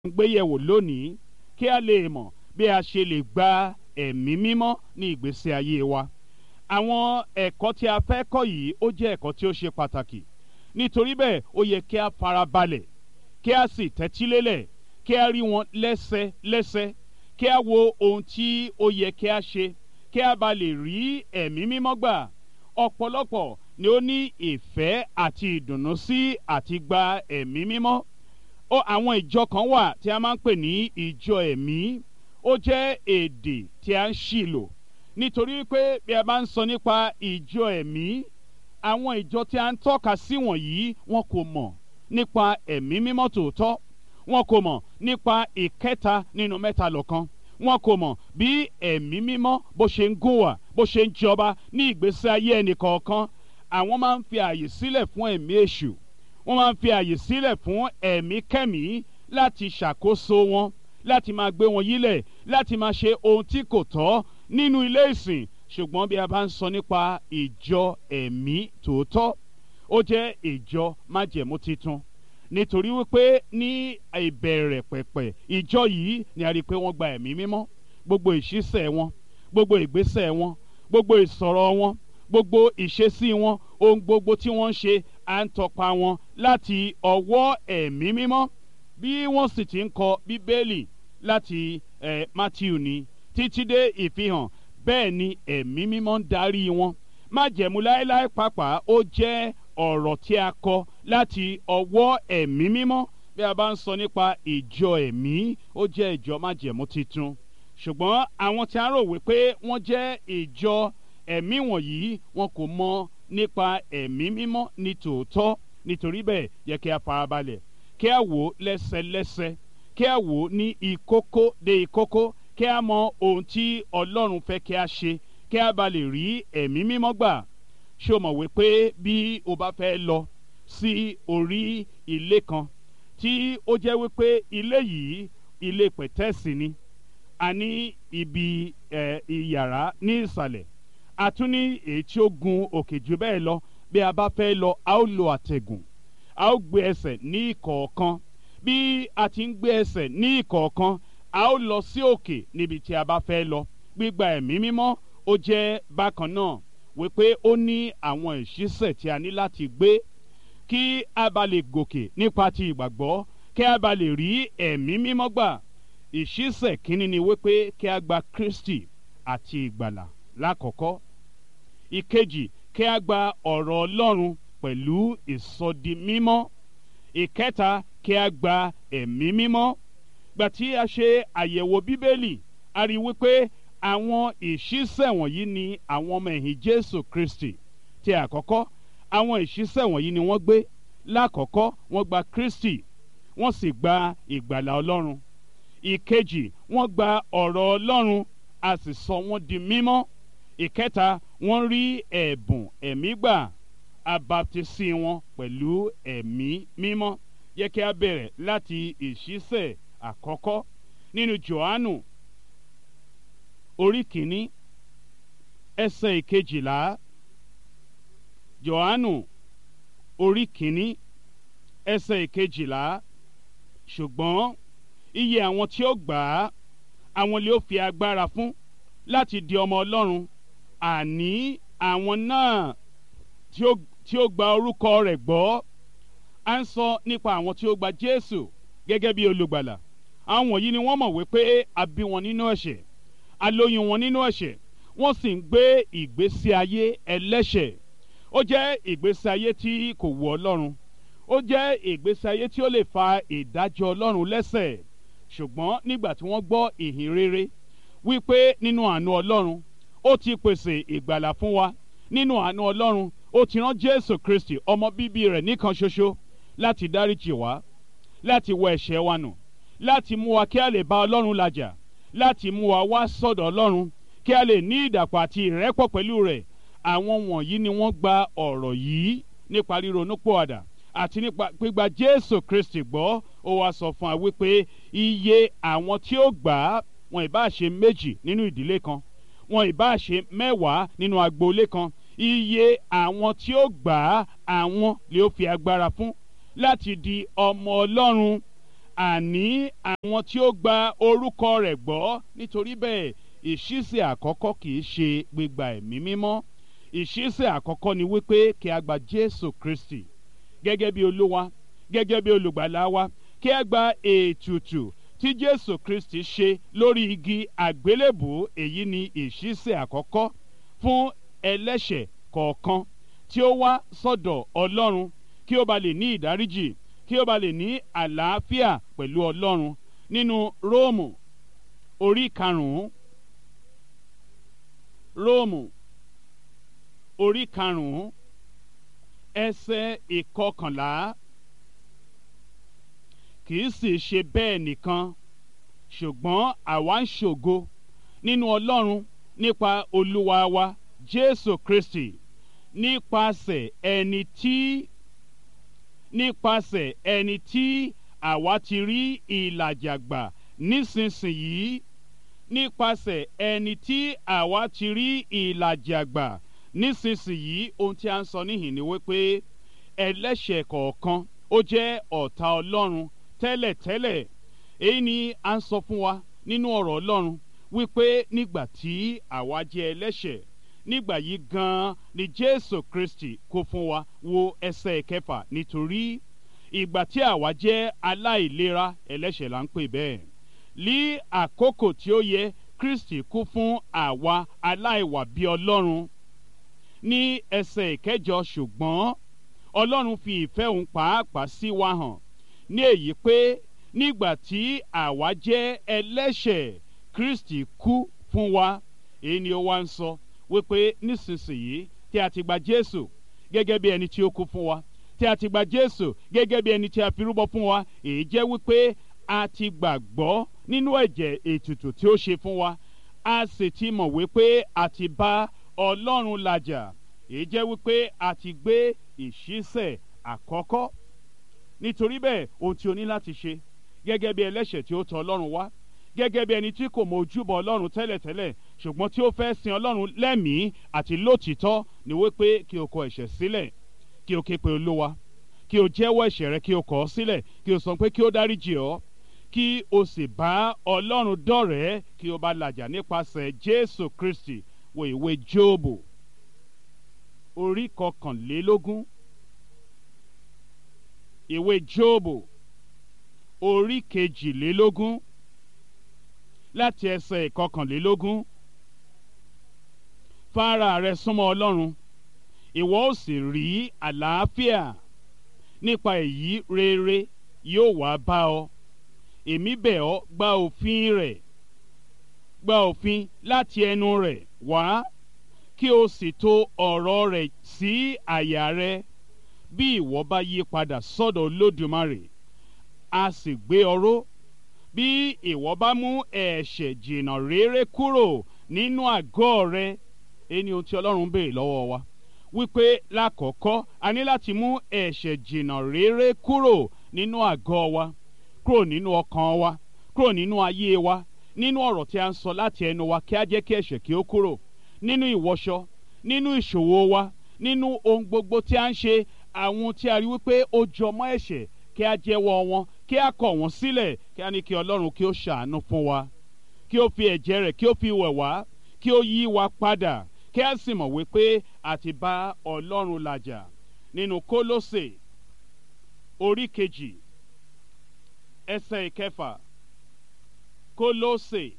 ń gbéyẹ̀wò lónìí kí a lè mọ̀ bí a ṣe lè gba ẹ̀mí mímọ́ ní ìgbésí ayé wa àwọn ẹ̀kọ́ tí a fẹ́ kọ́ yìí ó jẹ́ ẹ̀kọ́ tí ó ṣe pàtàkì nítorí bẹ́ẹ̀ ó yẹ kí a farabalẹ̀ kí a sì tẹ́tílélẹ̀ kí a rí wọn lẹ́sẹlẹ́sẹ kí a wo ohun tí ó yẹ kí a ṣe kí a bá lè rí ẹ̀mí mímọ́ gbà ọ̀pọ̀lọpọ̀ ni ó ní ìfẹ́ àti ìdùnnú sí àti gba ẹ̀mí mímọ́ ó àwọn ìjọ kan wà tí a máa ń pè ní ìjọ ẹ̀mí ó jẹ́ èdè tí a ń ṣì lò nítorí pé bí a bá ń sọ nípa ìjọ ẹ̀mí àwọn ìjọ tí a ń tọ́ka sí wọ̀nyí wọn kò mọ̀ nípa ẹ̀mí mímọ́ tòótọ́ wọn kò mọ̀ nípa ìkẹta nínú mẹ́ta lọ́kan wọn kò mọ̀ bí ẹ̀mí mímọ́ bó ṣe ń gùn wà bó ṣe ń jọba ní ìgbésí ayé ẹnì kọ̀ọ̀kan àwọn máa ń fi àyè sílẹ̀ fún ẹ̀mí èṣù wọ́n máa ń fi àyè sílẹ̀ fún ẹ̀mí kẹ́mí láti ṣàkóso wọn láti máa gbé wọn yílẹ̀ láti máa ṣe ohun tí kò tọ́ nínú ilé ìsìn ṣùgbọ́n bí a bá ń sọ nípa ìjọ ẹ̀mí tòótọ́ ó jẹ́ ìjọ májẹ̀mú titun nítorí wípé ní ìbẹ̀rẹ̀ pẹ̀pẹ̀ ìjọ yìí ni a rí i pé wọ́n gba ẹ̀mí mímọ́ gbogbo ìṣísẹ̀ wọn gbogbo ìgbésẹ̀ wọn gbogbo ìsọ̀rọ̀ wọn gbogbo ìṣesí wọn ohun gbogbo tí wọ́n ń ṣe à ń tọpa wọn láti ọwọ́ ẹ̀mí mímọ́ bí wọ́n sì ti ń kọ bíbélì láti eh, matthew ni títí dé ìfihàn bẹ́ẹ̀ ni ẹ̀mí mímọ́ ń darí wọn májẹ̀mú láéláé pàápàá ó jẹ́ ọ̀rọ̀ tí a kọ láti ọwọ́ ẹ̀mí mímọ́ bí a bá ń sọ nípa ìjọ ẹ̀mí ó jẹ́ ìjọ májẹ̀mú titun ṣùgbọ́n àwọn tí a rò wípé wọ́n jẹ́ ìjọ ẹ̀mí wọ̀nyí wọn kò mọ nípa ẹ̀mí mímọ́ ní tòótọ́ nítorí bẹ́ẹ̀ yẹ kí a farabalẹ̀ kí a wò ó lẹ́sẹlẹ́sẹ kí a wò ó ní ìkókó dé ìkókó kí a mọ ohun tí ọlọ́run fẹ́ kí a ṣe kí a bá lè rí ẹ̀mí mímọ́ gbà ṣé o mọ̀ wípé bí o bá fẹ́ lọ sí orí ilé kan tí ó jẹ́ wípé ilé yìí ilé pẹ̀tẹ́ẹ̀sì ni a ní ibi ẹ̀ ìyàrá ní ìsàlẹ̀ a tún ní èyí tí ó gun òkè jù bẹ́ẹ̀ lọ bí a bá fẹ́ lọ a ó lo àtẹ̀gùn a ó gbé ẹsẹ̀ ní ìkọ̀ọ̀kan bí a ti ń gbé ẹsẹ̀ ní ìkọ̀ọ̀kan a ó lọ sí òkè níbi tí a bá fẹ́ lọ gbígba ẹ̀mí mímọ́ ó jẹ́ bákan náà wípé ó ní àwọn ìṣísẹ̀ tí a ní láti gbé kí a bá lè gòkè nípa ti ìgbàgbọ́ kí a bá lè rí ẹ̀mí mímọ́ gbà ìṣísẹ̀ kínní ni wípé kí a gba Kristi àti ìgbàlà lákọ̀ọ́kọ́ ìkejì kí a gba ọ̀rọ̀ Ọlọ́run pẹ̀lú ìsọdi mímọ́ ìkẹta kí a gba ẹ̀mí mímọ́ gbà tí a ṣe àyẹ̀wò bíbélì a rí wípé àwọn ìṣísẹ̀ wọ̀nyí ni àwọn ọmọ ẹ̀yìn Jésù Kristi ti àkọ́kọ́ àwọn ìṣísẹ̀ wọ̀nyí ni wọ́n gbé lákọ̀ọ́kọ́ wọ́n gba Kristi wọ́n sì gba ìgbàlà Ọlọ́run ìkejì wọ́n gba ọ̀rọ̀ Ọlọ́run a sì sọ wọ́n di mímọ́ ìkẹta wọ́n rí ẹ̀bùn ẹ̀mí gbà abaptisi wọn pẹ̀lú ẹ̀mí mímọ́ yẹ kí a bẹ̀rẹ̀ láti ìṣísẹ̀ àkọ́kọ́ nínú Jòhánù orí kìíní ẹsẹ̀ ìkejìlá Jòhánù orí kìíní ẹsẹ̀ ìkejìlá ṣùgbọ́n iye àwọn tí ó gbà á àwọn lè ó fi agbára fún láti di ọmọ Ọlọ́run àní àwọn náà tí ó tí ó gba orúkọ rẹ̀ gbọ́ à ń sọ nípa àwọn tí ó gba Jésù gẹ́gẹ́ bí olùgbàlà àwọn wọ̀nyí ni wọ́n mọ̀ wípé a bí wọn nínú ẹ̀ṣẹ̀ a lóyún wọn nínú ẹ̀ṣẹ̀ wọ́n sì ń gbé ìgbésí ayé ẹlẹ́ṣẹ̀ ó jẹ́ ìgbésí ayé tí kò wù Ọlọ́run ó jẹ́ ìgbésí ayé tí ó lè fa ìdájọ́ Ọlọ́run lẹ́sẹ̀ ṣùgbọ́n nígbà tí wọ́n gbọ́ ìhìn rere wípé nínú àánú Ọlọ́run ó ti pèsè ìgbàlà fún wa nínú àánú Ọlọ́run ó ti rán Jésù Kristi ọmọ bíbí rẹ̀ nìkan ṣoṣo láti dáríjì wá láti wọ ẹ̀ṣẹ̀ wa nù láti mú wa kí a lè bá Ọlọ́run làjà láti mú wa wá sọ́dọ̀ Ọlọ́run kí a lè ní ìdàpọ̀ àti ìrẹ́pọ̀ pẹ̀lú rẹ̀ àwọn wọ̀nyí ni wọ́n gba ọ̀rọ̀ yìí nípa ríronúpìwàdà àti nípa gbígba Jésù Kristi gbọ́ ó wá sọ fún wa wípé iye àwọn tí ó gbà á wọn ìbá ṣe méjì nínú ìdílé kan wọn ìbá ṣe mẹ́wàá nínú agboolé kan iye àwọn tí ó gbà á àwọn lè ó fi agbára fún láti di ọmọ Ọlọ́run àní àwọn. wọn tí ó gba orúkọ rẹ̀ gbọ́ nítorí bẹ́ẹ̀ ìṣísẹ̀ àkọ́kọ́ kì í ṣe gbígba ẹ̀mí mímọ́ ìṣísẹ̀ àkọ́kọ́ ni wípé kí a gba Jésù Kristi gẹ́gẹ́ bí olúwa gẹ́gẹ́ bí olùgbàlà wa kí a gba ètùtù tí Jésù Kristi ṣe lórí igi àgbélébù èyí ni ìṣísẹ̀ àkọ́kọ́ fún ẹlẹ́ṣẹ̀ kọ̀ọ̀kan tí ó wá sọ́dọ̀ Ọlọ́run kí ó ba lè ní ìdáríjì kí ó ba lè ní àlàáfíà pẹ̀lú Ọlọ́run nínú Róòmù orí karùn-ún Róòmù orí karùn-ún ẹsẹ̀ ìkọkànlá kì í sì ṣe bẹ́ẹ̀ nìkan ṣùgbọ́n àwa ń ṣògo nínú Ọlọ́run nípa Olúwa wa Jésù Kristi nípasẹ̀ ẹni tí nípasẹ̀ ẹni tí àwa ti rí ìlàjà gbà nísinsìnyí nípasẹ̀ ẹni tí àwa ti rí ìlàjà gbà nísinsìnyí ohun tí a ń sọ níhìn ni wípé ẹlẹ́ṣẹ̀ kọ̀ọ̀kan ó jẹ́ ọ̀tá Ọlọ́run tẹ́lẹ̀tẹ́lẹ̀ èyí ni a ń sọ fún wa nínú ọ̀rọ̀ Ọlọ́run wípé nígbà tí àwa jẹ́ ẹlẹ́ṣẹ̀ nígbà yìí gan-an ni Jésù Kristi kó fún wa wo ẹsẹ̀ kẹfà nítorí ìgbà tí àwa jẹ́ aláìlera ẹlẹ́ṣẹ̀ là ń pè bẹ́ẹ̀ ní àkókò tí ó yẹ Kristi kú fún àwa aláìwà bí Ọlọ́run ní ẹsẹ̀ ìkẹjọ ṣùgbọ́n Ọlọ́run fi ìfẹ́ òun pàápàá sí wa hàn ní èyí pé nígbà tí àwa jẹ́ ẹlẹ́ṣẹ̀ Kristi kú fún wa èyí ni ó wá ń sọ wípé nísinsìnyí tí a ti gba Jésù gẹ́gẹ́ bí ẹni tí ó kú fún wa tí a ti gba Jésù gẹ́gẹ́ bí ẹni tí a fi rúbọ fún wa èyí jẹ́ wípé a ti gbàgbọ́ nínú ẹ̀jẹ̀ ètùtù tí ó ṣe fún wa a sì ti mọ̀ wípé a ti bá Ọlọ́run làjà èyí jẹ́ wípé a ti gbé ìṣísẹ̀ àkọ́kọ́ nítorí bẹ́ẹ̀ ohun tí o ní láti ṣe gẹ́gẹ́ bí ẹlẹ́ṣẹ̀ tí ó tọ̀ Ọlọ́run wá gẹ́gẹ́ bí ẹni tí kò mọ ojúbọ Ọlọ́run tẹ́lẹ̀tẹ́lẹ̀ ṣùgbọ́n tí ó fẹ́ sin Ọlọ́run lẹ́mìí àti lótìítọ́ ni wípé kí o kọ ẹ̀ṣẹ̀ sílẹ̀ kí o ké pe Olúwa kí o jẹ́wọ́ ẹ̀ṣẹ̀ rẹ kí o kọ̀ ọ́ sílẹ̀ kí o sọ pé kí o dáríjì ọ́ kí o sì bá Ọlọ́run dọ̀rẹ́ kí o bá làjà nípasẹ̀ Jésù Kristi wo ìwé Jóòbù orí kọkànlélógún ìwé Jóòbù orí kejìlélógún láti ẹsẹ̀ ìkọkànlélógún fara rẹ súnmọ́ Ọlọ́run ìwọ ó sì rí àlàáfíà nípa èyí rere yóò wá bá ọ èmi bẹ̀ ọ́ gba òfin rẹ̀ gba òfin láti ẹnu rẹ̀ wá kí o sì tò ọ̀rọ̀ rẹ̀ sí àyà rẹ bí ìwọ bá yí padà sọ́dọ̀ Olódùmarè a sì gbé ọ ró bí ìwọ bá mú ẹ̀ṣẹ̀ jìnnà réré kúrò nínú àgọ́ rẹ ẹni ohun tí Ọlọ́run béèrè lọ́wọ́ wa wípé lákọ̀ọ́kọ́ a ní láti mú ẹ̀ṣẹ̀ jìnnà réré kúrò nínú àgọ́ wa kúrò nínú ọkàn wa kúrò nínú ayé wa nínú ọ̀rọ̀ tí a ń sọ láti ẹnu wa kí a jẹ́ kí ẹ̀ṣẹ̀ kí ó kúrò nínú ìwọṣọ nínú ìṣòwò wa nínú ohun gbogbo tí a ń ṣe àwọn tí a rí wípé ó jọmọ́ ẹ̀ṣẹ̀ kí a jẹ́wọ́ wọn kí a kọ̀ wọ́n sílẹ̀ kí a ní kí Ọlọ́run kí ó ṣàánú fún wa kí ó fi ẹ̀jẹ̀ rẹ̀ kí ó fi wẹ̀ wá kí ó yí wa padà kí a sì mọ̀ wípé a ti bá Ọlọ́run làjà nínú Kólósè orí kejì ẹsẹ̀ ìkẹfà Kólósè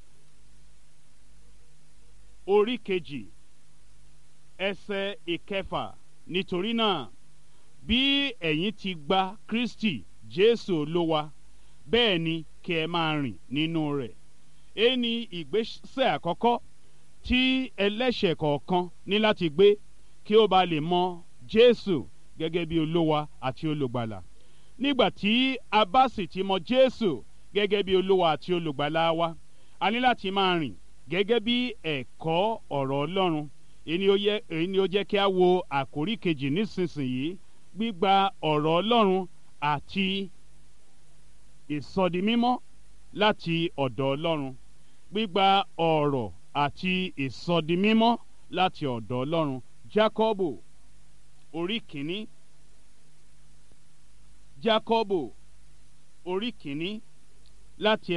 orí kejì ẹsẹ̀ ìkẹfà nítorí náà bí ẹ̀yin ti gba Kristi Jésù Olúwa bẹ́ẹ̀ ni kí ẹ máa rìn nínú rẹ̀ èyí ni ìgbésẹ̀ àkọ́kọ́ tí ẹlẹ́ṣẹ̀ kọ̀ọ̀kan ní láti gbé kí ó ba lè mọ Jésù gẹ́gẹ́ bí Olúwa àti olùgbàlà nígbà tí a bá sì ti mọ Jésù gẹ́gẹ́ bí Olúwa àti olùgbàlà wa a ní láti máa rìn gẹ́gẹ́ bí ẹ̀kọ́ ọ̀rọ̀ Ọlọ́run èyí ni ó jẹ́ kí a wo àkórí kejì nísinsìnyí gbígba ọ̀rọ̀ Ọlọ́run àti ìsọdimímọ́ láti ọ̀dọ̀ Ọlọ́run gbígba ọ̀rọ̀ àti ìsọdimímọ́ láti ọ̀dọ̀ Ọlọ́run Jákọ́bù orí kìíní Jákọ́bù orí kìíní láti